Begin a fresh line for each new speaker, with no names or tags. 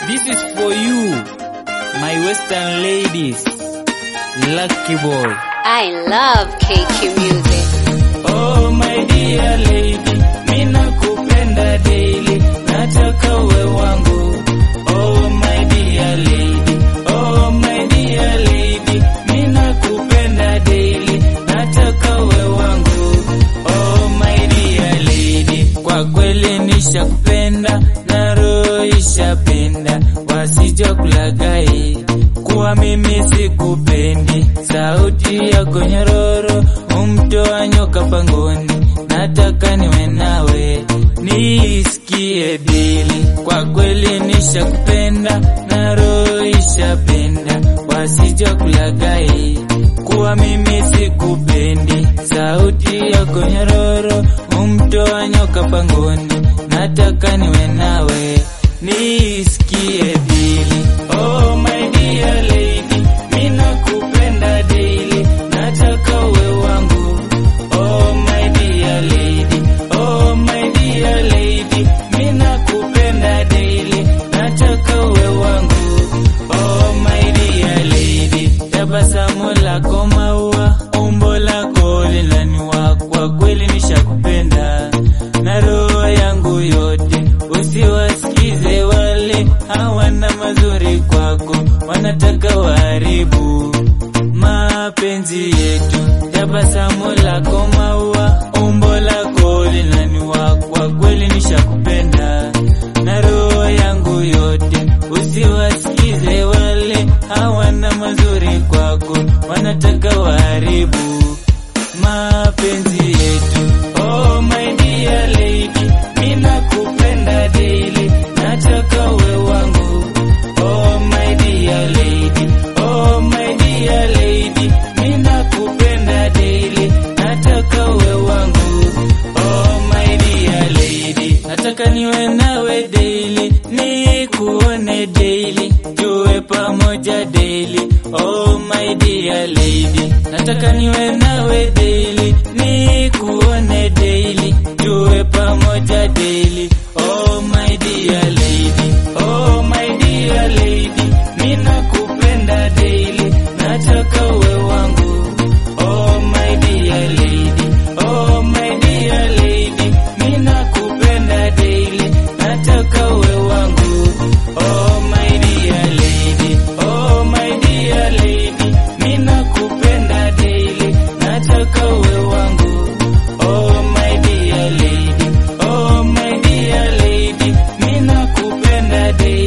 This is for you, my Western ladies. Lucky boy.
I love KQ music.
Oh my dear lady, mina kupenda daily, nataka uwe wangu. Oh my dear lady, oh my dear lady, mina kupenda daily, nataka uwe wangu. Oh my dear lady, kwa kweli nishakupenda na roho ishapenda, wasija kulagai kuwa mimi sikupendi, sauti yako nyororo umtoa nyoka pangoni, nataka niwe nawe nisikie dili. Kwa kweli nishakupenda na roho ishapenda, wasija kulagai kuwa mimi sikupendi, sauti yako nyororo umtoa nyoka pangoni, nataka niwe nawe nisikie dili. Oh my dear lady, mina kupenda daily, nataka uwe wangu. Oh my dear lady, oh my dear lady, mina kupenda daily, nataka uwe wangu. Oh my dear lady, tabasamu lako maua, umbo lako linaniwa, kwa kweli nishakupenda na roho yangu yote, usiwasikize wale hawana mazuri kwako, wanataka waharibu mapenzi yetu. Tabasamu lako maua, umbo lako linaniwa, kwa kweli nishakupenda na roho yangu yote, usiwasikize wale hawana mazuri kwako, wanataka waharibu mapenzi yetu. Oh my dear lady, mina kupenda daily, nataka uwe wangu. Oh my dear lady, oh my dear lady, mina kupenda daily, nataka uwe wangu. Oh my dear lady, nataka niwe nawe daily, nikuone daily, tuwe pamoja daily. Oh my dear lady, nataka niwe nawe daily, nikuone daily, tuwe pamoja daily. Oh my dear lady, oh my dear lady, mina kupenda daily, nataka uwe wangu. Oh my dear lady, oh my dear lady, mina kupenda daily, nataka uwe wangu. Oh my dear lady, oh my dear lady, mina kupenda daily, nataka uwe wangu. Oh my dear lady, oh my dear lady, mina kupenda daily.